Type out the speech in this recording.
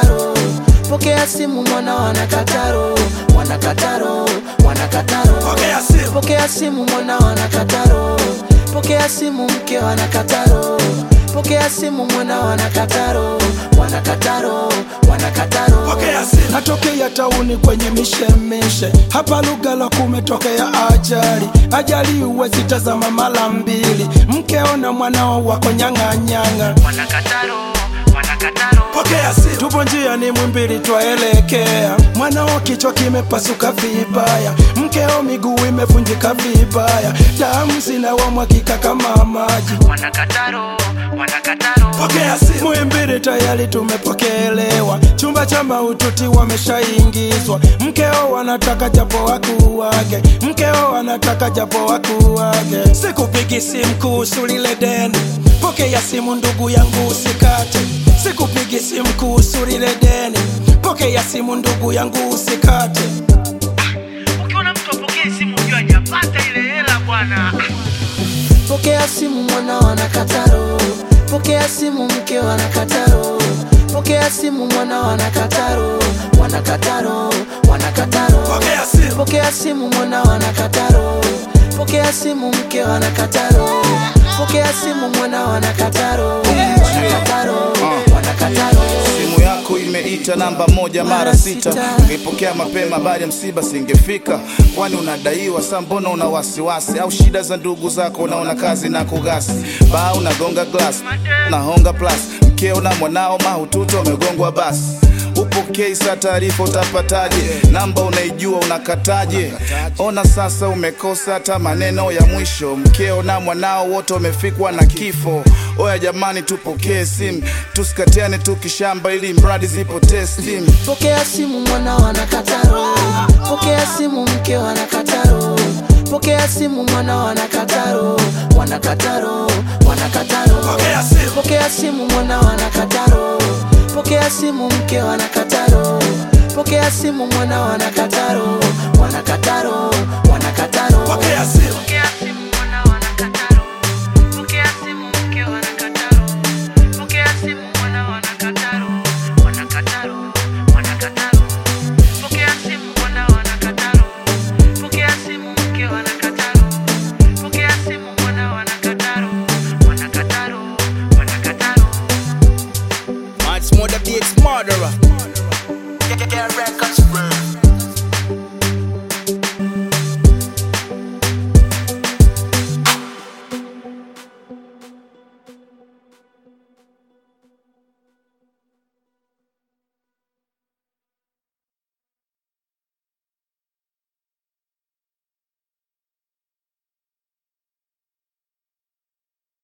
wanakataro pokea simu mwana wanakataro wanakataro wanakataro Pokea simu. pokea simu mwana wanakataro pokea simu mke wanakataro pokea simu mwana wanakataro wanakataro wanakataro Pokea simu. natokea tauni kwenye mishemishe hapa Lugalo kumetokea ajali ajali huwezi tazama mara mbili mkeo na mwanao wako nyang'anyang'a wanakataro wanakataro Pokea simu. tupo njia ni mwimbili twaelekea mwanao kichwa kimepasuka vibaya mkeo miguu imevunjika vibaya damu zinawamwagika kama maji wanakataro wanakataro Pokea simu. Muhimbili tayari tumepokelewa, chumba cha maututi wameshaingizwa. Mkeo wanataka japo wakuu wake, mkeo wanataka japo wakuu wake. Sikupigi simu kuhusu lile deni, pokea simu ndugu yangu usikate. Sikupigi simu kuhusu lile deni, pokea simu ndugu yangu usikate. ukiona mtu apokee simu ujua hajapata ile hela bwana pokea simu mwana wanakataro pokea simu mke wanakataro pokea simu mwana wanakataro wanakataro wanakataro Pokea simu. pokea simu mwana wanakataro pokea simu mke wanakataro pokea simu mwana wanakataro wanakataro wanakataro simu yako imeita namba moja mara sita ungepokea mapema baada ya msiba singefika kwani unadaiwa saa mbona una wasiwasi au shida za ndugu zako unaona kazi na kugasi baa unagonga glas nahonga plus mkeo na mwanao mahututi wamegongwa basi upokei saa taarifa utapataje namba unaijua unakataje ona sasa umekosa hata maneno ya mwisho mkeo na mwanao wote wamefikwa na kifo oya jamani tupokee simu tusikatiane tukishamba ili mradi zipotee stimu pokea simu mwana wanakataro pokea simu mke wanakataro pokea simu mwana wanakataro wanakataro wanakataro Pokea simu. pokea simu mwana wanakataro pokea simu mke wanakataro pokea simu mwana wanakataro wanakataro wanakataro Pokea simu. Pokea simu mwana wanakataro. Pokea simu mke wanakataro. Pokea simu mwana wanakataro. Wanakataro, wanakataro. Pokea simu mwana wanakataro. Pokea simu mke wanakataro. Pokea simu mwana wanakataro. Wanakataro, wanakataro. Much more the beats murderer. Get, get, get records